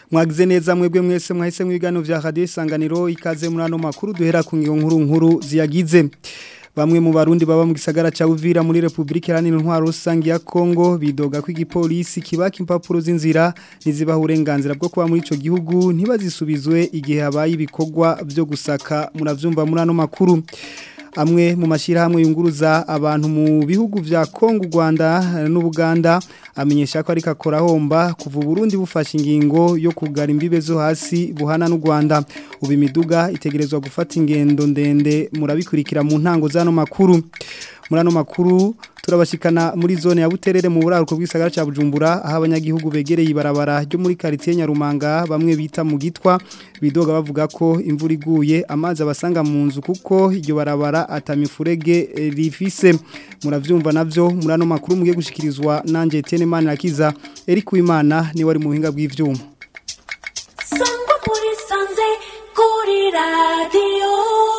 mwagize neza mwebwe mwese mwahise mwigano vya radio isanganiro ikaze muri ano makuru duhera ku ngiyo nkuru nkuru ziyagize Bamwe mu barundi baba mu gisagara ca Uvira muri Republika Iharanira Intwaro Rusangi ya Kongo bidoga ko igipolisi kibaka impapuro z'inzira nizibaha uburenganzira bwo kuba muri ico gihugu ntibazisubizwe igihe habaye ibikorwa byo gusaka muravyumva muri ano makuru amwe mu mashyirahamwe yunguruza abantu mu bihugu vya Kongo Rwanda n'Ubuganda amenyesha ko ariko akora homba kuva Burundi bufashe ingingo yo kugara imbibe zo hasi buhana n'u Rwanda ubu imiduga itegerezwa gufata ingendo ndende murabikurikira mu ntango zano makuru muri ano makuru turabashikana muri zone ya Buterere mu buraruko bw'isagara ca Bujumbura aho abanyagihugu begereye ibarabara ryo muri quartier Nyarumanga bamwe bita mu gitwa bidoga bavuga ko imvura iguye amazi abasanga mu nzu kuko iryo barabara atamifurege rifise muravyumva navyo muri ano makuru mugiye gushikirizwa nanje Etienne Manirakiza Eric Uwimana ni wari mu buhinga bw'ivyuma Sangwa muri sanze kuri radio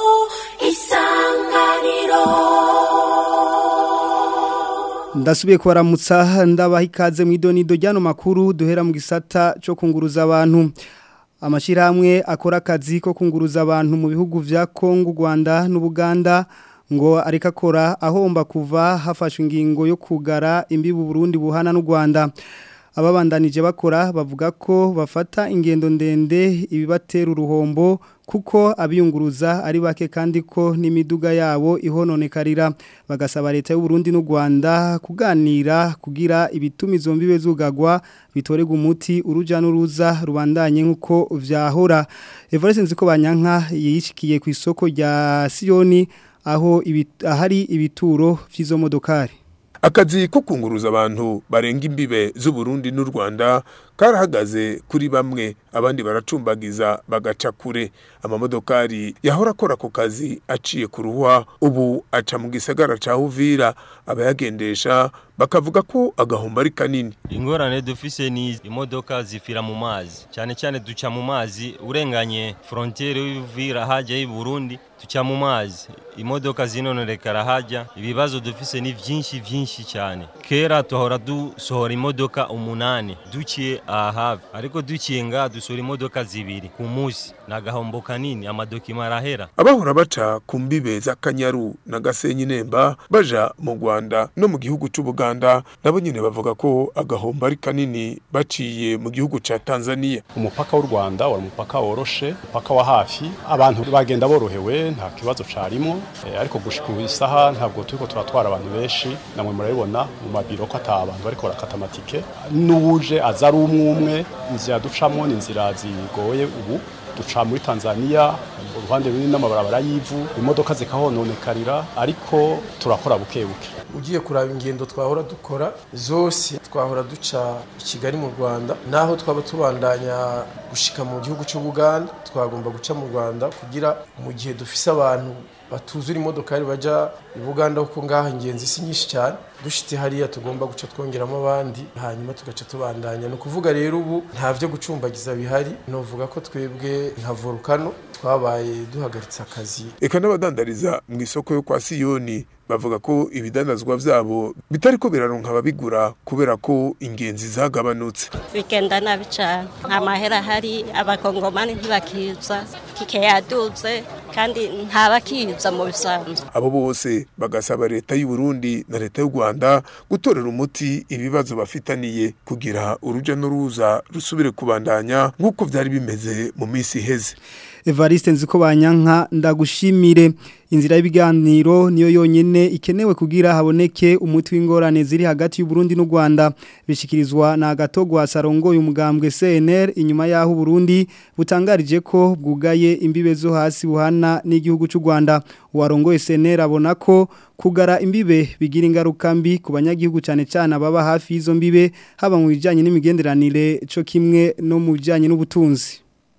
isanganiro Ndasubiye kubaramutsa ndabaha ikaze mu idonido ryano makuru duhera mu gisata cyo kunguruza abantu amashyirahamwe akora akazi ko kunguruza abantu mu bihugu vya Kongo Rwanda n'Ubuganda ngo ariko akora ahomba kuva hafashwe ingingo yo kugara imbibu Burundi buhana n'u Rwanda ababandanije bakora bavuga ko bafata ingendo ndende ibibatera uruhombo kuko abiyunguruza ari bake kandi ko n'imiduga yabo ihononekarira bagasaba leta y'u Burundi n'u Rwanda kuganira kugira ibituma izo mbibe zugagwa bitorega umuti uruja n'uruza rubandanye nkuko vyahora Evariste nziko banyanka yishikiye ku isoko rya Sioni aho ibit, ahari ibituro vy'izo modokari akazi ko kunguruza abantu barenga imbibe z'uburundi n'u rwanda karahagaze kuri bamwe abandi baracumbagiza bagaca kure amamodokari yahora akora ako kazi aciye ku ruhwa ubu aca mu gisagara ca uvira abayagendesha bakavuga ko agahombo ari kanini ingorane dufise ni imodoka zifira mu mazi cyane cyane duca mu mazi urenganye frontiere y'Uvira haja y'i Burundi tuca mu mazi imodoka zinonorekara haja ibibazo dufise ni vyinshi vyinshi cyane kera tuhora dusohora imodoka umunani duciye aha ariko duciye nga dusohora imodoka zibiri ku munsi nagahombo kanini amadokima arahera abahora baca ku mbibe za Kanyaru na Gasenyi Nemba baja mu Rwanda no mu gihugu c'Ubuganda nabo nyene bavuga ko agahombo ari kanini baciye mu gihugu ca Tanzania umupaka w'u Rwanda wari umupaka woroshe umupaka wa hafi abantu bagenda borohewe nta kibazo carimo e, ariko gushika isaha ntabwo turiko turatwara abantu benshi namwe murabibona mu mabiro ko ata abantu bariko barakata amatike n'ubuje aza ari umwe umwe inzira ducamo ni inzira zigoye ubu duca muri Tanzania uruhande runini n'amabarabara y'ivu imodoka zikahononekarira ariko turakora buke buke ugiye kuraba ingendo twahora dukora zose twahora duca i Kigali mu Rwanda naho twaba tubandanya gushika mu gihugu cy'Ubuganda twagomba guca mu Rwanda kugira mu gihe dufise abantu batuzura imodokari baja i Buganda kuko ngaho ingenzi si nyinshi cyane dushitse hariya tugomba guca twongeramo abandi hanyuma tugaca tubandanya ni ukuvuga rero ubu nta vyo gucumbagiza bihari novuga ko twebwe nka volcano twabaye duhagaritse akazi eka n'abadandariza mu isoko yo kwa Siyoni bavuga ko ibidandazwa vyabo bitariko biraronka ababigura kubera ko ingenzi zagabanutse bigenda nabi cyane nta mahera hari abakongomani ntibakiza tike yaduze kandi ntabakiza mu bisanzwe abo bose bagasaba leta y'u Burundi na leta y'u Rwanda gutorera umuti ibibazo bafitaniye kugira uruja n'uruza rusubire kubandanya nk'uko vyari bimeze mu minsi iheze Evariste nziko banyanka ndagushimire inzira y'ibiganiro niyo yonyene ikenewe kugira haboneke umuti w'ingorane ziri hagati y'u Burundi n'u Rwanda bishikirizwa na gatogwa sarongo y'umugambwe CNR inyuma yaho Burundi butangarije ko bwugaye imbibe zo hasi buhana n'igihugu cy'u Rwanda uwarongoye CNR abona ko kugara imbibe bigira ingaruka mbi ku banyagihugu cyane cyane ababa hafi y'izo mbibe haba mu bijyanye n'imigenderanire cyo kimwe no mu bijyanye n'ubutunzi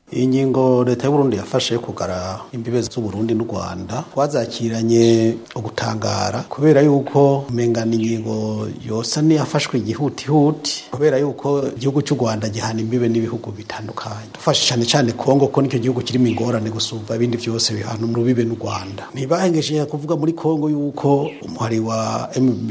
iyi ngingo leta y'uburundi yafashe yo kugara imbibe z'uburundi n'u rwanda twazakiranye ugutangara kubera yuko umengana ingingo yose niyafashwe igihutihuti kubera yuko igihugu cy'u rwanda gihana imbibe n'ibihugu bitandukanye dufashe cyane cyane kongo ko nicyo gihugu kirimo ingorane gusumba ibindi byose bihana urubibe n'u rwanda ntibahengesheje kuvuga muri kongo yuko umuhari wa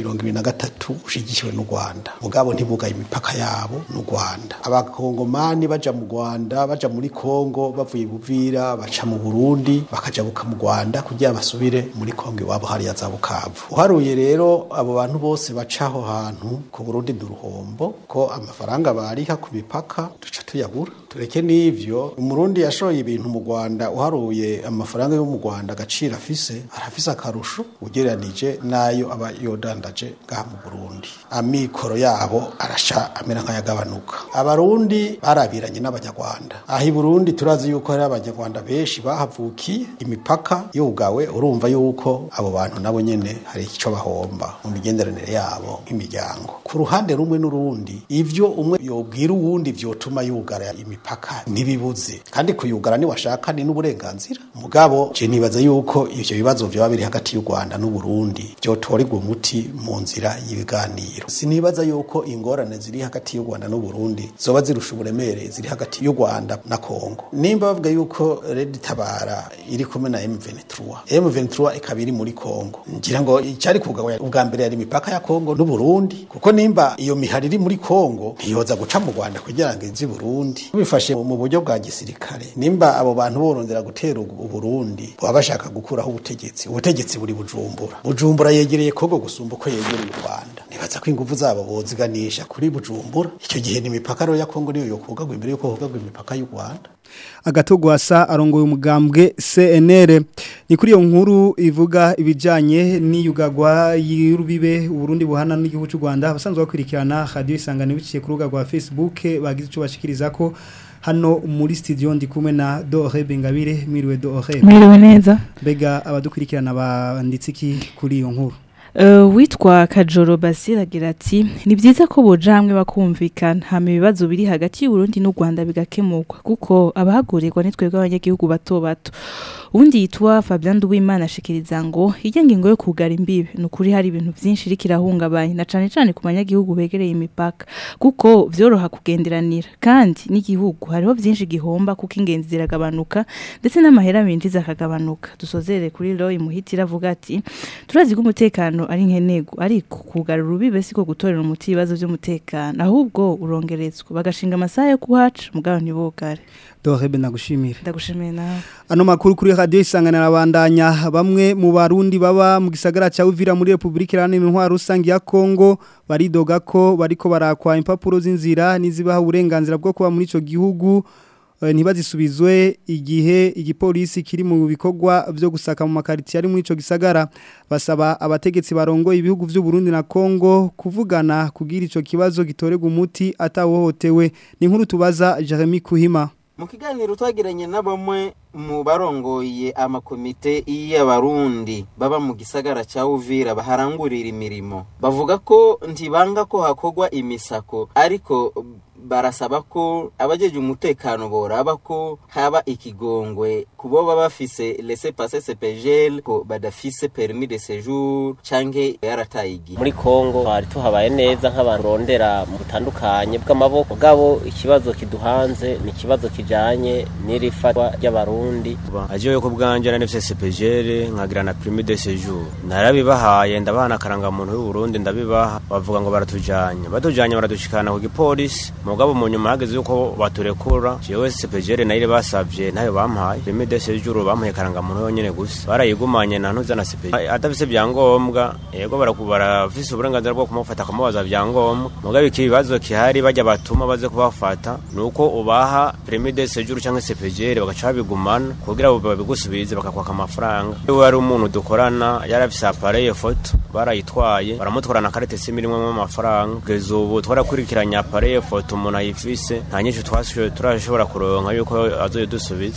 M23 ushigikiwe n'u Rwanda mugabo ntibugaye imipaka yabo n'u Rwanda abakongomani baja mu Rwanda baja muri Kongo bavuye Buvira baca mu Burundi bakajabuka mu Rwanda kugira basubire muri Kongo iwabo hariya za Bukavu uharuye rero abo bantu bose bacaho hantu ku Burundi duruhombo ko amafaranga bariha ku mipaka duca tuyabura tureke n'ivyo umurundi yashoye ibintu mu Rwanda uharuye amafaranga yo mu Rwanda agaciro afise arafise akarusho ugereranije nayo aba yodandaje ngaha mu Burundi amikoro yabo arasha amera nk'ayagabanuka abarundi barabiranye n'abanyarwanda aha i Burundi turazi yuko hari abanyarwanda benshi bahavukiye imipaka yugawe urumva yuko abo bantu nabo nyene hari icyo bahomba mu migenderanire yabo nk'imiryango ku ruhande rumwe n'urundi ivyo umwe yobwira uwundi vyotuma yugara imipaka ntibibuze kandi kuyugara ni washaka ni n'uburenganzira mugabo je nibaza yuko ivyo bibazo vyoba biri hagati y'u Rwanda n'u Burundi vyotorerwa umuti mu nzira y'ibiganiro sinibaza yuko ingorane ziri hagati y'u Rwanda n'u Burundi zoba zirusha uburemere ziri hagati y'u Rwanda na Kongo nimba bavuga yuko Red Tabara iri kumwe na M23 M23 ikaba iri muri Kongo ngira ngo icyari kugabanya ubwa mbere yari imipaka ya Kongo n'u Burundi kuko nimba iyo mihari iri muri Kongo ntiyoza guca mu Rwanda kugira ngo izi Burundi bifashe mu buryo bwa gisirikare nimba abo bantu borondera gutera u Burundi baba bashaka gukuraho ubutegetsi ubutegetsi buri bujumbura bujumbura yegereye Kongo gusumba uko yegereye u Rwanda nibaza ko ingufu zabo boziganisha kuri bujumbura icyo gihe ni imipaka rero ya Kongo niyo yokugagwa imbere yuko hogagwa imipaka y'u Rwanda agatogwasa arongoye umugambwe CNR ni kuri iyo nkuru ivuga ibijanye n'iyugagwa y'urubibe Burundi buhana n'igihugu cy'u Rwanda abasanzwe bakurikirana radio isangano biciye ku rubuga rwa Facebook bagize ico bashikiriza ko hano muri studio ndi kumwe na Dore Bengabire mwiriwe Dore mwiriwe neza bega abadukurikirana banditse iki kuri iyo nkuru Uh, witwa Kajoro Basira agira ati ni byiza ko boja hamwe bakumvikana hama ibibazo biri hagati y'u Burundi n'u Rwanda bigakemurwa kuko abahagurirwa ni twebwe abanyagihugu bato bato ubundi yitwa Fabien Nduwimana ashikiriza ngo ijya ngingo yo kugara imbibe nukuri hari ibintu byinshi iri kirahungabanya na cane cane ku banyagihugu begereye imipaka kuko vyoroha kugenderanira kandi n'igihugu hariho byinshi gihomba kuko ingenzi ziragabanuka ndetse n'amahera binjiza akagabanuka dusozere kuri Roy Muhitira avuga ati turazi ko umutekano ari nkenego ariko kugara urubibe siko gutorera umuti ibibazo by'umutekano ahubwo urongerezwa bagashinga amasaha yo kuhaca mugabo ntibogare Dorebe nagushimira ndagushimiye nawe ano makuru kuri radio isanganira abandanya bamwe mu barundi baba mu gisagara ca Uvira muri Republika Iharanira Intwaro Rusangi ya Kongo baridoga ko bariko barakwa impapuro z'inzira nizibaha uburenganzira bwo kuba muri ico gihugu ntibazisubizwe igihe igipolisi kiri mu bikorwa byo gusaka mu makariti ari muri ico gisagara basaba abategetsi barongo ibihugu by'u Burundi na Kongo kuvugana kugira ico kibazo gitorega umuti atawohotewe ni nkuru tubaza Jeremy Kuhima mu kiganiro twagiranye na bamwe mu barongoye amakomite y'abarundi baba mu gisagara cya Uvira baharangurira imirimo bavuga ko ntibanga ko hakorwa imisako ariko barasaba ko abajeje umutekano boraba ko haba ikigongwe kubo baba bafise laissez passer CPGL ko badafise permis de séjour canke yarataye igihe muri Kongo twari tuhabaye neza nk'abantu rondera mu butandukanye bw'amaboko gabo ikibazo kiduhanze ni ikibazo kijanye n'irifatwa ry'abarundi aje yo kubwanje na nfise CPGL nkagira na permis de séjour narabibahaye ndabana karanga muntu y'u Burundi ndabibaha bavuga ngo baratujanye batujanye baradushikana ku gipolisi mugabo mu nyuma hageze yuko baturekura jewe CPGL nayo basavye ntayo bampaye permis de séjour bampaye karanga muntu yonyene gusa barayigumanye na ntuza na CPGL adafise byangombwa yego barafise uburenganzira bwo kumufata kumubaza byangombwa mugabo ikibazo kihari bajya batuma baze kubafata nuko ubaha permis de séjour cyangwa CPGL bagaca babigumana kugira babigusubize bakakwaka amafaranga we ari umuntu dukorana yarafise appareil photo barayitwaye baramutwarana carte SIM irimo amafaranga kugeza ubu twarakurikiranye appareil photo umuntu ayifise nta nyinshi twashoboye turashobora kuronka yuko azoye dusubiza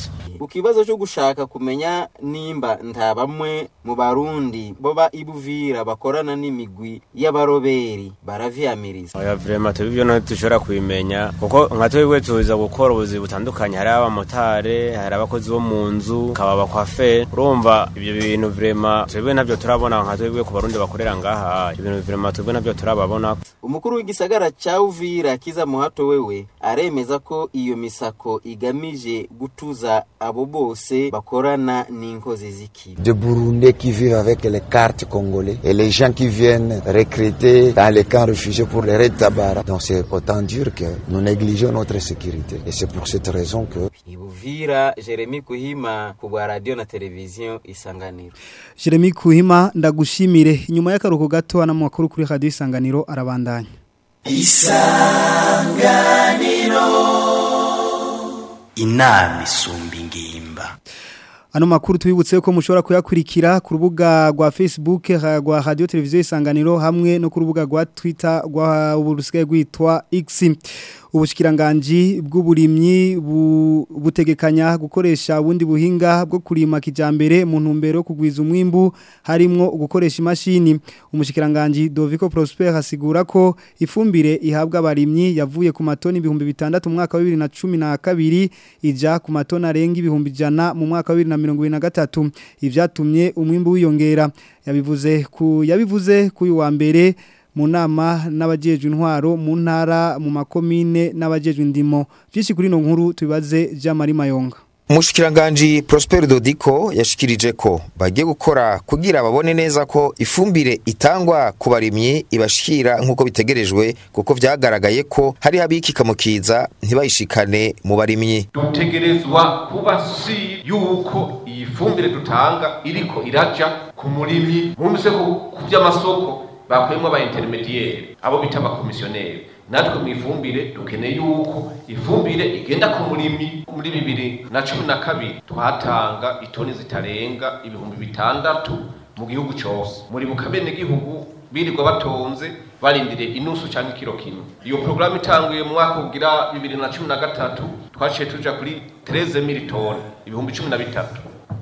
ku kibazo cyo gushaka kumenya nimba nta bamwe mu barundi boba ibuvira bakorana n'imigwi y'abaroberi baravyamiriza oya vrema tubivyo no dushobora kubimenya kuko nka twebwe tuza gukora ubuzi butandukanye hari abamotare hari abakozi bo mu nzu kaba bakwafe urumva ibyo bintu vrema twebwe navyo turabona nka twebwe ku barundi bakorera ngaha ibintu vrema twebwe navyo turababona umukuru w'igisagara ca uvira kiza muhato wewe aremeza ko iyo misako igamije gutuza abo bose bakorana n'inkozi z'ikibi de Burundais qui vivent avec les cartes congolais et les gens qui viennent recruter dans les camps réfugiés pour les raids Tabara. Donc c'est autant dire que nous négligeons notre sécurité. Et c'est pour cette raison que... ibuvira jeremy kuhima ku bwa radiyo na televiziyo isanganiro Jeremy Kuhima ndagushimire inyuma y'akaruhuko gato ana makuru kuri radio isanganiro arabandanya isanganiro inama isumba ingimba Ano makuru tubibutse ko mushobora kuyakurikira ku rubuga rwa Facebook rwa Radio Televiziyo Isanganiro hamwe no ku rubuga rwa Twitter rwa uburusigaye rwitwa X. Ubushikiranganji bw'uburimyi bu, butegekanya gukoresha ubundi buhinga bwo kurima kijambere mu ntumbero yo kugwiza umwimbu harimwo gukoresha imashini. Umushikiranganji Doviko Prosper asigura ko ifumbire ihabwa abarimyi yavuye ku matoni ibihumbi bitandatu mu mwaka wa 2012 ija ku matoni arenga ibihumbi jana mu mwaka wa 2023 ivyatumye umwimbu wiyongera yabivuze ku yabivuze ku wa mbere mu nama n'abajejwe intwaro mu ntara mu makomine n'abajejwe indimo byinshi kuri no nkuru tubibaze Jean Marie Mayonga Umushikiranganji Prosper Dodiko yashikirije ko bagiye gukora kugira babone neza ko ifumbire itangwa ku barimyi ibashikira nk'uko bitegerejwe kuko vyagaragaye ko hari habikika mu kiza ntibayishikane mu barimyi dutegerezwa kuba si yuko iyi fumbire dutanga iriko iraja ku murimyi mwumvise ko ku vy'amasoko bakuyemo aba intermediaire abo bita abakomisiyoneri natwe mu ifumbire dukeneye yuko ifumbire igenda ku murimyi muri bibiri na cumi na kabiri twatanga itoni zitarenga ibihumbi bitandatu mu gihugu cyose muri bukabene gihugu birirwa batonze barindiriye inusu cyangwa ikiro kimwe iyo porogaramu itanguye mu mwaka ugira bibiri na cumi na gatatu twaciye tuja kuri tereze militoni ibihumbi cumi na bitatu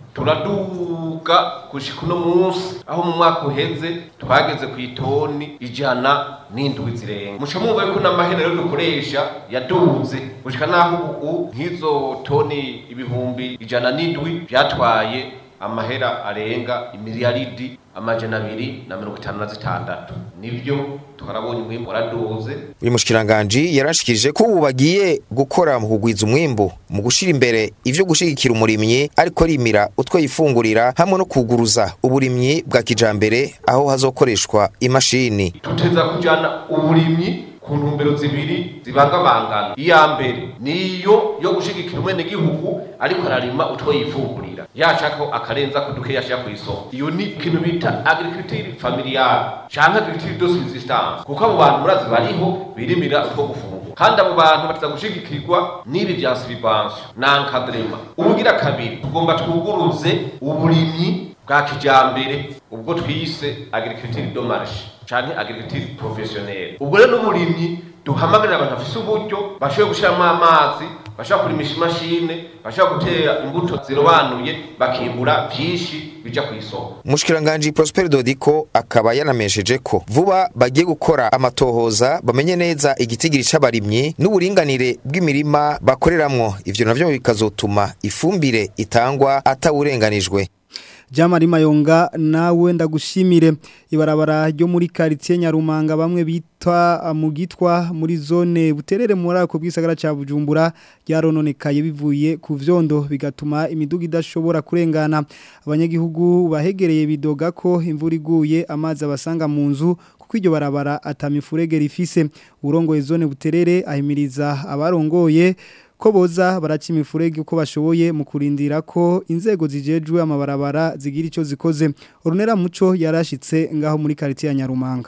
turaduga gushika uno munsi aho mu mwaka uheze twageze ku itoni ijana n'indwi zirenga muca mwumva yuko n'amahera rero dukoresha yaduze gushika naho ubu nk'izo toni ibihumbi ijana n'indwi vyatwaye amahera arenga imiliyaridi amajana abiri na mirongo itanu na zitandatu nivyo twarabonye umwimbu waraduze uyu mushikiranganji yarashikirije ko ubu bagiye gukora mu kugwiza umwimbu mu gushira imbere ivyo gushigikira umurimyi ariko rimira utwo yifungurira hamwe no kuguruza uburimyi bwa kijambere aho hazokoreshwa imashini tuteza kujana uburimyi ku ntumbero zibiri zibangabangana iya mbere niyo yo gushigikira umwene gihugu ariko ararima utwo yifungurira yashaka akarenza ko duke yashaka ku isoko iyo ni ikintu bita agriculture familiale canke agriculture de subsistance kuko abo bantu murazi bariho birimira utwo gufungura kandi abo bantu bataza gushigikirwa n'ibi vya subvention na encadrement ubugira kabiri tugomba twuguruze uburimyi bwa kijambere ubwo twise agriculture de marché canke agriculture professionnelle ubwo rero n'umurimyi duhamagarira abantu bafise uburyo bashoboye gushiramo amazi bashobora kurimisha imashine bashobora gutera imbuto zirobanuye bakimbura vyinshi bija ku isoko Mushkiranganji Prosper Dodiko akaba yanamesheje ko vuba bagiye gukora amatohoza bamenye neza igitigiri c'abarimyi n'uburinganire bw'imirima bakoreramwo ivyo navyo bikazotuma ifumbire itangwa atawurenganijwe Jamari Mayonga nawe ndagushimire ibarabara ryo muri quartier Nyarumanga bamwe bitwa mu gitwa muri zone buterere muri ako bwisagara ca Bujumbura ryarononekaye bivuye ku vyondo bigatuma imiduga idashobora kurengana abanyagihugu bahegereye bidoga ko imvura iguye amazi abasanga mu nzu kuko iryo barabara atamifurege rifise urongoye zone buterere ahimiriza abarongoye ko boza baraca imifurege uko bashoboye mu kurindira ko inzego zijejwe amabarabara zigira icyo zikoze urunera muco yarashitse ngaho muri quartier ya Nyarumanga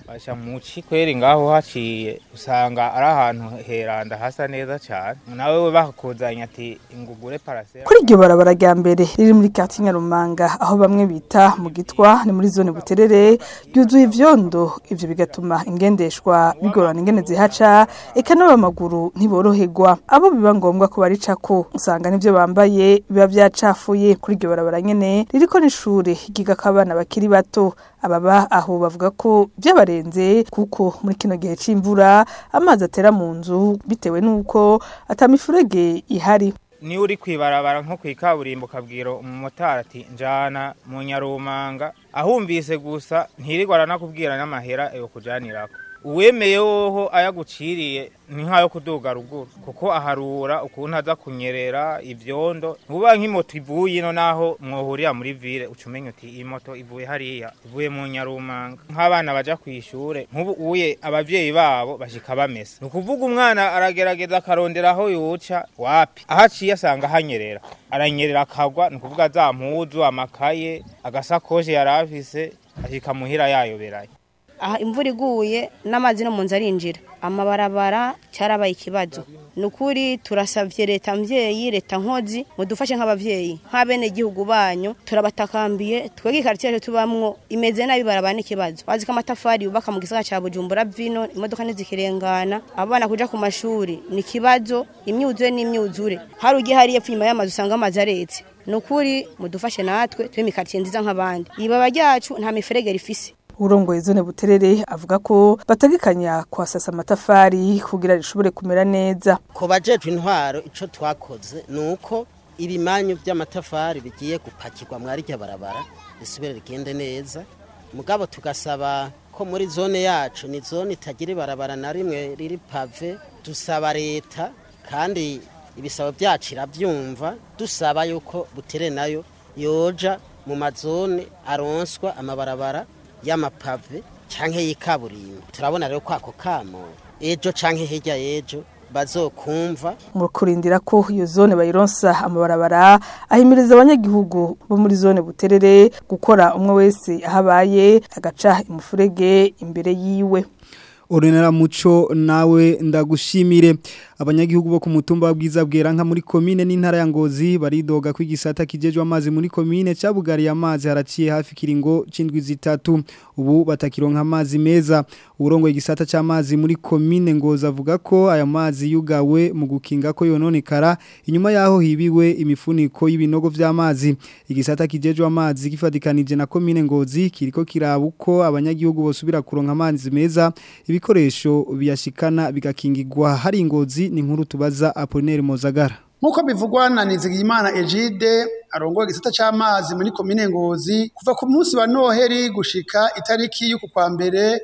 basha muci kweri ngaho haciye usanga ari ahantu heranda hasa neza cyane nawe we bakakuzanya ati ingugure parasera kuri iryo barabara rya mbere riri muri kati nyarumanga aho bamwe bita mu gitwa ni muri zone buterere ryuzuye ivyondo ivyo bigatuma ingendeshwa bigorana ingene zihaca eka n'abamaguru ntiboroherwa abo biba ngombwa ko baricako usanga n'ivyo bambaye biba vyacafuye kuri iryo barabara nyene ririko n'ishure ryigako abana bakiri bato ababa aho bavuga ko vyabarenze kuko muri kino gihe c'imvura amazi atera mu nzu bitewe n'uko atamifurege ihari niyo uri kwibarabara nko ku ikaburimbo ukabwira umumotari ati njana mu nyarumanga ahumvise gusa ntirirwa aranakubwira n'amahera yo kujanirako uwemeye woho ayaguciriye ni nkayo kuduga ruguru kuko aharura ukuntu aza kunyerera ivyondo ntuba nk'imoto ivuye ino naho mwohurira muri ville uca umenya uti iyi moto ivuye hariya ivuye mu nyarumanga nk'abana baja kw'ishure nk'ubu uye abavyeyi babo bashika bamesa ni ukuvuga umwana aragerageza akarondera aho yoca wapi aho aciye asanga hanyerera aranyerera akagwa ni ukuvuga za mpuzu amakaye agasakoshi yari afise ashika muhira yayoberaye aha imvura iguye n'amazi no mu nzu arinjira amabarabara cyarabaye ikibazo ni ukuri turasabye leta mbyeyi leta nkozi mudufashe nk'ababyeyi nk'abene gihugu banyu turabatakambiye twebwe ikaritsiye yacu tubamwo imeze nabi barabara n'ikibazo bazi ko amatafari yubaka mu gisagara cya bujumbura vino imodoka ntizikirengana abana kuja ku mashuri ni ikibazo imyuzure n'imyuzure hari ugiye hariya epfo inyuma y'amazu usanga amazi aretse ni ukuri mudufashe natwe tube imikaritsiye nziza nk'abandi ibaba ryacu nta miferege rifise urongoye zone buterere avuga ko bategekanya kwasasa amatafari kugira rishobore kumera neza ku bajejwe intwaro ico twakoze nuko ibimanyu by'amatafari bigiye gupakirwa mwari rya barabara risubire rigende neza mugabo tugasaba ko muri zone yacu ni zone itagira ibarabara na rimwe riri pave dusaba leta kandi ibisabo byacu irabyumva dusaba yuko butere nayo yoja mu mazone aronswa amabarabara y'amapave canke y'ikaburimbo turabona rero kwako kamo ejo canke hirya y'ejo bazokumva mu kurindira ko iyo zone bayironsa amabarabara ahimiriza abanyagihugu bo muri zone buterere gukora umwe wese ahabaye agaca imufurege imbere yiwe Orenera muco nawe ndagushimire abanyagihugu bo ku mutumba bwiza bwera nka muri komine n'intara ya Ngozi baridoga ko igisata kijejwe amazi muri komine cabugariye amazi haraciye hafi kiringo cindwi zitatu ubu batakironka amazi meza urongo igisata c'amazi muri komine Ngozi avuga ko aya mazi yugawe mu gukinga ko yononekara inyuma yaho hibiwe imifuniko y'ibinogo vy'amazi igisata kijejwe amazi gifadikanije na komine Ngozi kiriko kirabuko abanyagihugu bosubira kuronka amazi meza ibikoresho biyashikana bigakingirwa hari ingozi ni nkuru tubaza Apollinaire Mozagara Nkuko bivugwa na Nizigiyimana Egide arongoye igisata c'amazi muri komine Ngozi kuva ku munsi wa Noheri gushika itariki y'uku kwa mbere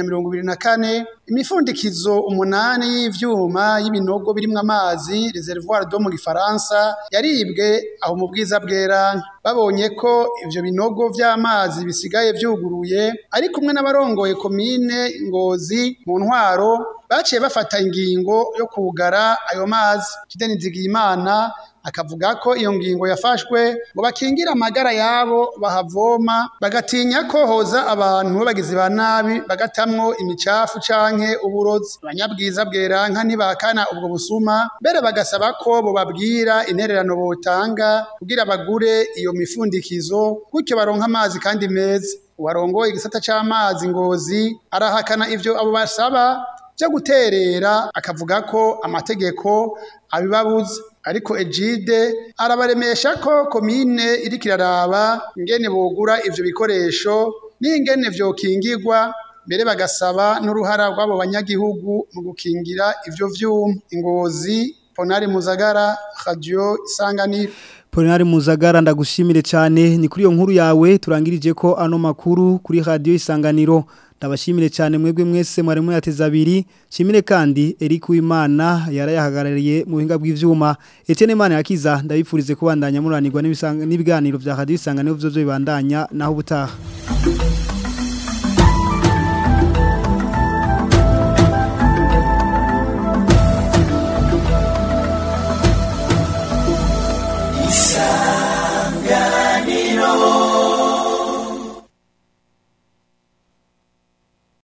2024 imifundikizo umunani y'ivyuma y'ibinogo birimwo amazi reservoir d'eau mu gifaransa yaribwe aho mu bwiza bwera babonye ko ivyo binogo vy'amazi bisigaye vyuguruye ari kumwe n'abarongoye komine Ngozi mu ntwaro baciye bafata ingingo yo kugara ayo mazi Kideni Nzigiyimana akavuga ko iyo ngingo yafashwe ngo bakingire amagara yabo bahavoma bagatinya ko hoza abantu bagizi ba nabi bagatamwo imicafu canke uburozi abanyabwiza bweranka ntibakana ubwo busuma mbere bagasaba ko bobabwira intererano botanga kugira bagure iyo mifundikizo gutyo baronka amazi kandi meza uwarongoye igisata c'amazi ngozi arahakana ivyo abo basaba byo guterera akavuga ko amategeko abibabuza ariko Ejide arabaremesha ko komine iriko iraraba ingene bogura ivyo bikoresho n'ingene vyokingirwa mbere bagasaba n'uruhara rw'abo banyagihugu mu gukingira ivyo vyuma ingozi Ponari Muzagara Radio Isanganiro Polinari Muzagara ndagushimire cyane ni kuri iyo nkuru yawe turangirije ko ano makuru kuri radio Isanganiro ndabashimire cyane mwebwe mwese mwari muyateza abiri shimire kandi Eric Wimana yarayahagarariye mu buhinga bw'ivyuma Etienne Mana yakiza ndabipfurize kubandanya muranirwa n'ibiganiro vya radio Isanganiro vyo bibandanya naho ubutaha